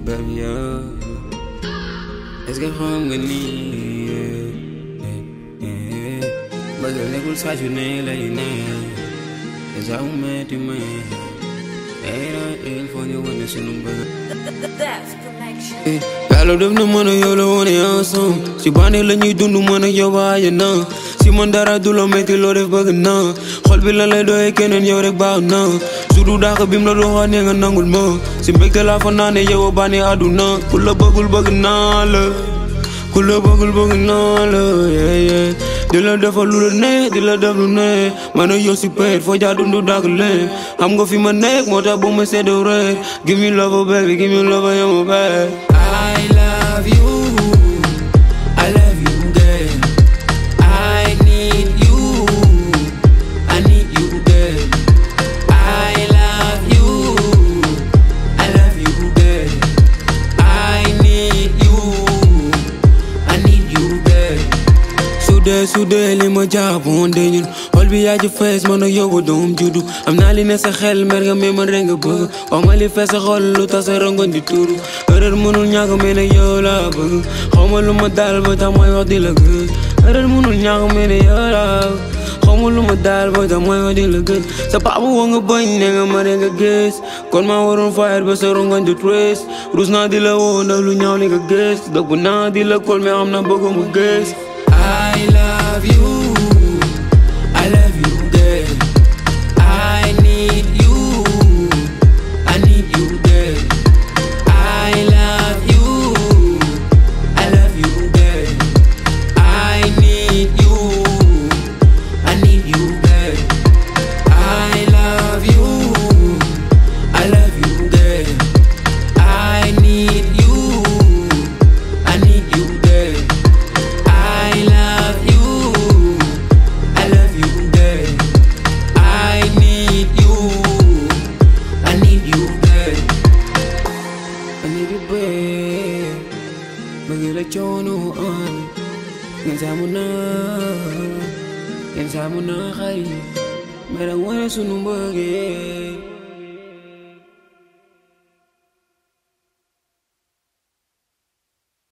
baby yow est-ce que xam nga ni bëgg nekkul saa su ne lay ne déjà mu metti ma il faut ñu wane sunu bëgg That's connection. yàlla def na mën a yow la woon ensemble si bànneex la ñuy dund mën a yow waaye na si man dara du la metti loo def bëgg na xol bi la lay doyee keneen yow rek baax na su du dàq bim la doxaa ne nga nangul ma si mbégte laa fa naa ne yow a bànneex àdduna ku la bëggul bëgg naa la ku la bëggul bëgg naa la yeah yeah di la defal lu la ne di la def lu ne man a yow si peet foo jaa dundu dàq leen xam nga fi ma nekk moo tax bu ma seddoo rek give me love baby give me love yow ma baby I love you I love you girl I need you I need you girl I love you I love you girl I need you I need you girl sudee sudee li ma jàppoon de ñun xol bi yaa ci fees man ak yow doom juddu am naa li ne sa xel mer nga mais man rek nga bëgg wax ma li fees sa xol lu tax sa rongoñ di tuuru erreur mënul ñàkk mais nag yow laa bëgg xaw ma lu ma daal ba tax mooy wax di la gën erreur mënul ñàkk mais ne yow laa xaw ma lu ma daal ba tax mooy wax di la gën sa papa woo nga bañ ne nga ma rek nga gës kon maa waroon fayal ba sa rongoñ di trace rus naa di la woo ndax lu ñaaw li nga gës dëgg naa di la kol mais xam naa bëgg mu gës I love you. I love you, girl. I need you. I need you, girl. I love you. I love you, girl. I need you. I need you, girl. I love you. I love you, girl. I need you. I need you, girl. I love you. I love you, girl. I need you. I need you, girl. I need you, babe. Bëgg la coono am. Ngeen saamu na. Ngeen saamu na xarit. Mais da wane sunu mbëggeel.